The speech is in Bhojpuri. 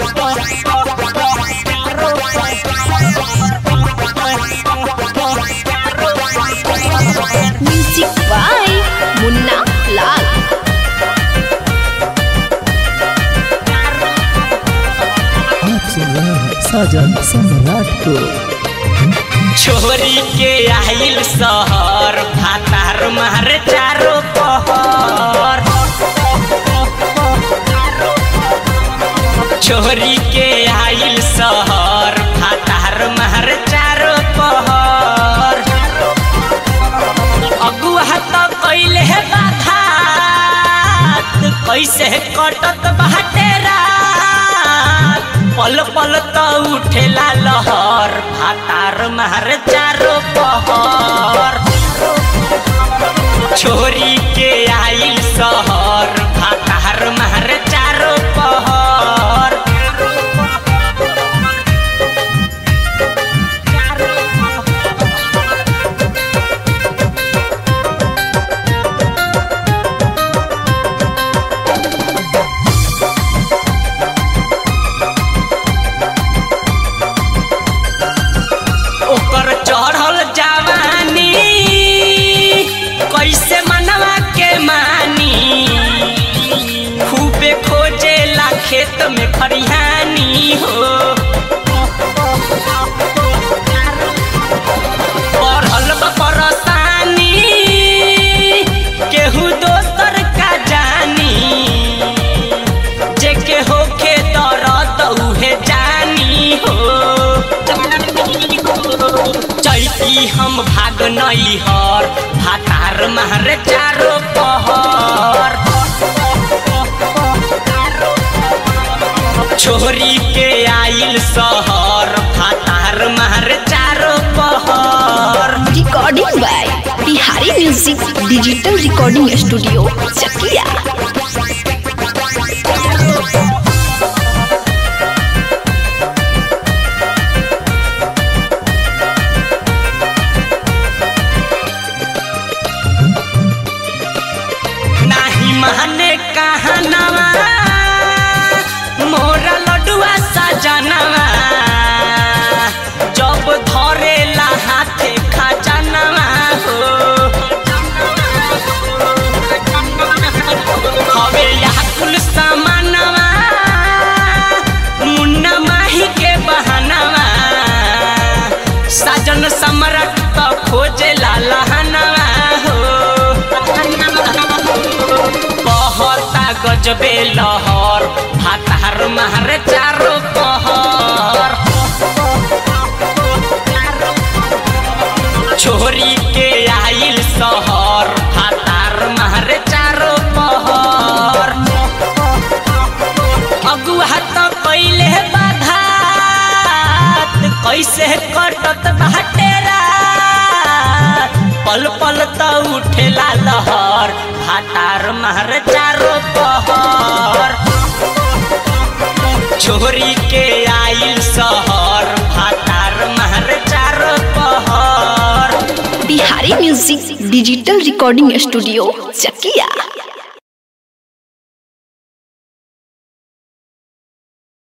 म्यूजिक बाय मुन्ना लाल आप सुन रहे हैं साजन सम्राट को छोरी के आइल शहर भातार मार चारो पहर छोरी के आइल शहर भातार मार चारो पहर अगुआ तो कैले है बाधात कैसे कटत बाटे रात पल पल तो उठेला लहर भातार मार चारो पहर छोरी के आइल शहर भातार मार चारो पहर ओकर चढ़ल जवानी कैसे मनवा के मानी खूबे खोजेला खेत में खरिहानी हो पढ़ल बा परेशानी केहू दोसर का जानी जेके होखे दर्द उहे जानी हो चैती हम भाग नई हर भातार मारे चारो पहर छोरी के आइल शहर भातार मारे चारो पहर recording by Bihari music digital recording studio Chakia नाही माने कहनवा मोरा लडुआ सजनवा जब धरेला हाथे खजनवा हो हवे यह कुल सामानवा मुन्ना माही के बहनवा साजन सम्राट तो खोजे लहनवा हो बहता गजबे लहर भातार मार चारो पहर छोरी के आइल शहर भातार मार चारो पहर अगुआ तो कैले बाधात कैसे कटत बाटे रात पल पल तो उठेला लहर भातार मार चारो पहर छोरी के आइल शहर भातार मार चारो पहर Bihari music digital recording studio चकिया